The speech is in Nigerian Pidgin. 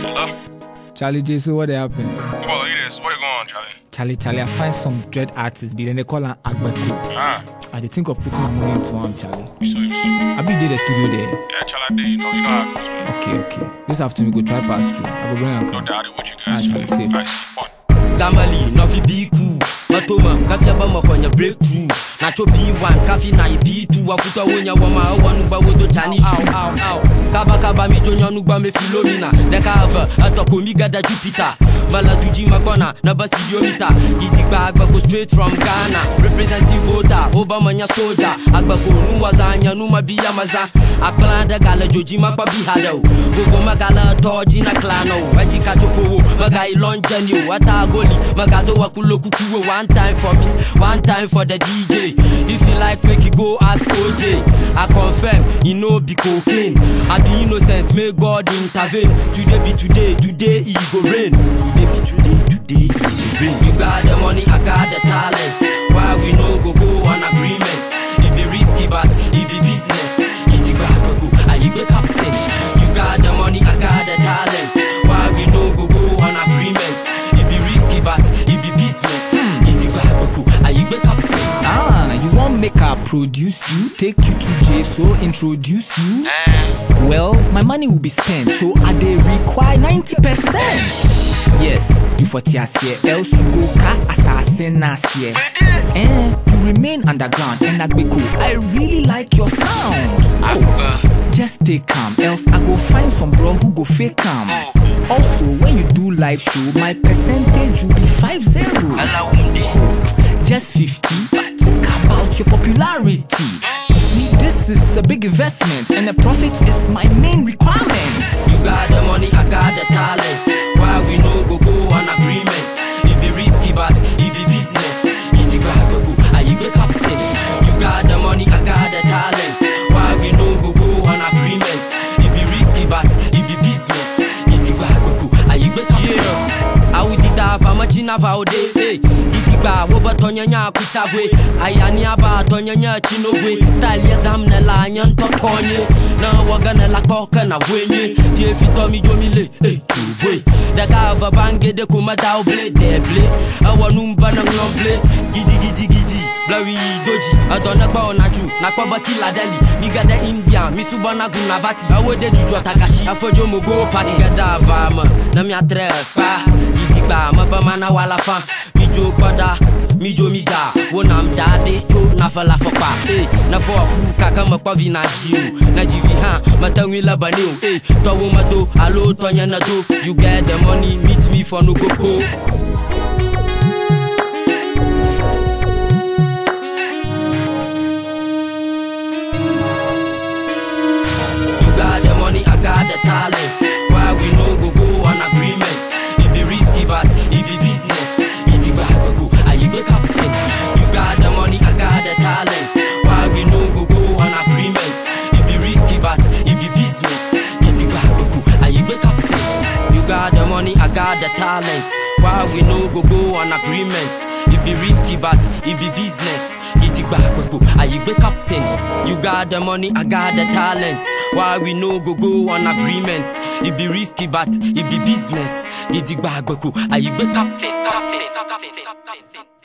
Hello? Charlie J, so what happened? Well, it is. What you going on, Charlie? Charlie, Charlie, I find some dread artists, but then they call her Agbeko. Ah, I dey think of putting my money into him, Charlie. you saw you saw. I be did the studio there. Yeah, Charlie, I did. You know, you know how it goes, man. Okay, okay. This afternoon we go try pass through. I go bring her No come. doubt it with you Ah, guys. Charlie, safe. Alright, one. Gamali, Novi Biku Matoma, kafi abama kwenye breakthrough Nacho B1, kafi na B2 Wafuta wonya wama wanu ba wodo chani Kaba kaba mi jonya nugba me filomina Deka ava, atoko mi gada Jupiter Bala tuji magbona, na ba studio mita Yitigba agbako straight from Ghana Representing voter, Obama nya soldier Agbako nuwaza nya numa biya maza Akpala da gala joji makpa bihado Gogo magala toji na klano Waji kachopo, maga ilon jenyo Wata goli, magado wakulo kukuwo One time for me, one time for the DJ If you like make you go ask OJ I confirm, you know be cocaine I be innocent, may God intervene Today be today, today it go rain Today be today, today it go rain You got the money, I got the talent Why we no go go on agreement It be risky but it be business It be bad, go, I be captain You got the money, I got the talent Why we no go go on agreement It be risky but it be business It be bad, go, I be captain Ah, you want make her produce you, take you to J, so introduce you? Well, my money will be spent, so I dey require 90%. Yes, you for TSC, else you go ka assassin here. Eh, you remain underground and Agbeko, I really like your sound. Oh, just stay calm, else I go find some bro who go fake calm. Also, when you do live show, my percentage will be 5-0. Just 50, but think about your popularity. You see, this is a big investment, and the profit is my main requirement. You got the money, I got the talent. Why we no go go on agreement? It be risky, but it be business. It be bad, go, I be captain. You got the money, I got the talent. Why we no go go on agreement? It be risky, but it be business. It be bad, go, I be captain. I would did have a machine of our day. Hey, Itigba, woba tonyanya kuchagwe. Ayani aba tonyanya chinogwe. Style yes, I'm the lion to tonye. Na wagana la koka na wenye. Tie fito mi jomile. Hey, boy. Da kava bange de kuma da oble de ble. Awa numba na ngomble. Gidi gidi gidi. Blawi doji. Adona kwa onachu. Na kwa bati la deli. Niga de India. Misuba na gunavati. Awe de juju atakashi. Afojo mogo paki. Niga da vama. Na mi atre pa. Itigba maba na wala fa. Mi jo pada. Mi jo mi da. Wona mdade. Cho na fa la fa pa. Eh. Na fo afu kaka makwa vi na jiu. Na jivi ha. Matangwi la baneo. Eh. To wo mato. Alo tonya na do. You get the money. Meet me for no go po. You got the money, I got the talent. Why we no go go on agreement? It be risky, but it be business. It be bad, go, I be captain. You got the money, I got the talent. Why we no go go on agreement? It be risky, but it be business. It be bad, go, I be captain. You got the money, I got the talent. Why we no go go on agreement? It be risky, but it be business. Gidigba gbogbo, ayigbe captain. You got the money, I got the talent. Why we no go go on agreement? It be risky, but it be business. Gidigba gbogbo, ayigbe captain. captain, captain, captain.